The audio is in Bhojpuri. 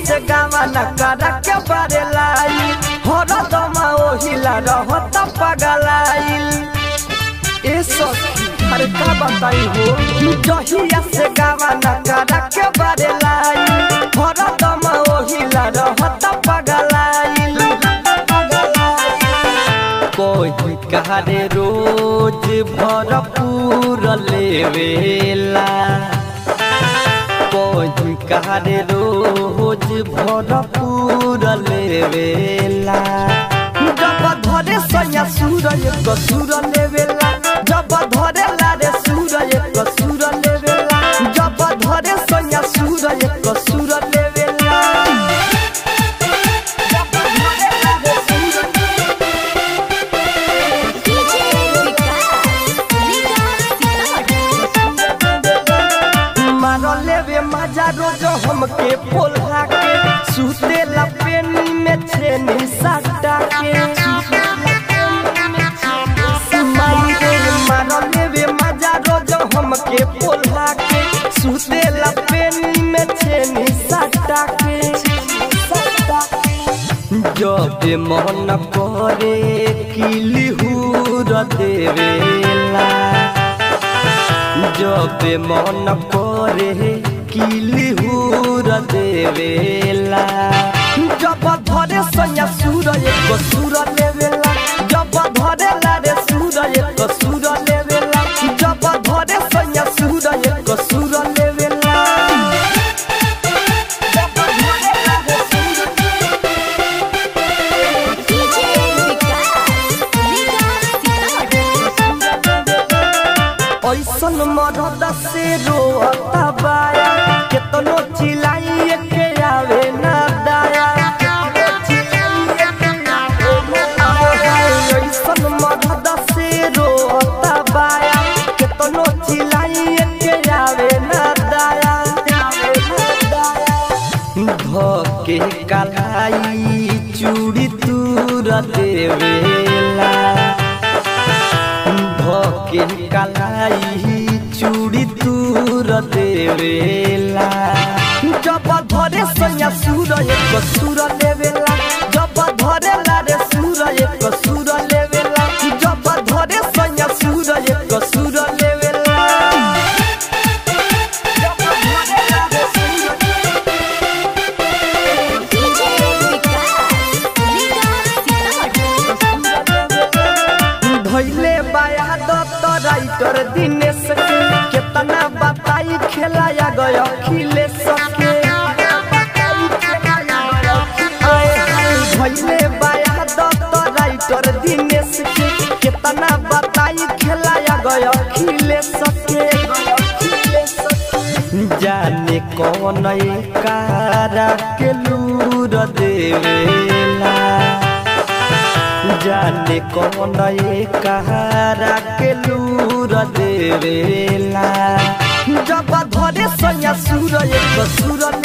से गावा न करा के बारे लाई हर दमा ओहिला रहत पगलाइल ए सखी अरे का बताई हो जहिया से गावा न करा के बारे लाई हर दमा ओहिला रहत पगलाइल कोई कहारे रोज भरपूर लेवेला कोई कहारे रोज भरपूर लेवेला जब धरे सैया सूरज कसूर लेवेला जब धरे लारे सूरज कसूर लेवेला जब धरे सैया सूरज कसूर लेवेला जब धरे लारे सूरज डीजे विकास सीतामढ़ी मारल लेवे मजा रोज हमके पोल्हा के सुतेला पेनी में छेनी साटा के माई रे मारल लेवे मजा रोज हमके पोल्हा के सुतेला पेनी में छेनी साटा के जब मन करे किलिहूर देवेला जब मन करे किलिहूर देवेला जब धरे सैया सूरज को सूर लेवेला जब धरे लारे सूरज को सूर लेवेला जब धरे सैया सूरज को सूर लेवेला जब धरे लारे सूरज डीजे विकास सीतामढ़ी ऐसन मरद से रोता बाया केतनो चिल्लाइए के आवे ना दाया ऐसन मरद से रोता बाया केतनो चिल्लाइए के आवे ना दाया धके कलाई चूड़ी तूर देवेला धके कलाई चूड़ी तूर देवेला जब धरे सैया सूरज को सूर लेवेला जब धरे लारे सूरज को सूर लेवेला जब धरे सैया सूरज को सूर लेवेला जब धरे लारे सूरज डीजे विकास सीतामढ़ी धैले बाया दत्त राइटर दिनेश के केतना बताई खेलाया गयो अखिलेश के धैले बाया दत्त राइटर दिनेश के केतना बताई खेलाया गयो अखिलेश के जाने कौन कारा के लूर देवेला जाने कौन कहारा के लूर देवेला जब धरे सैया सूरज को सूर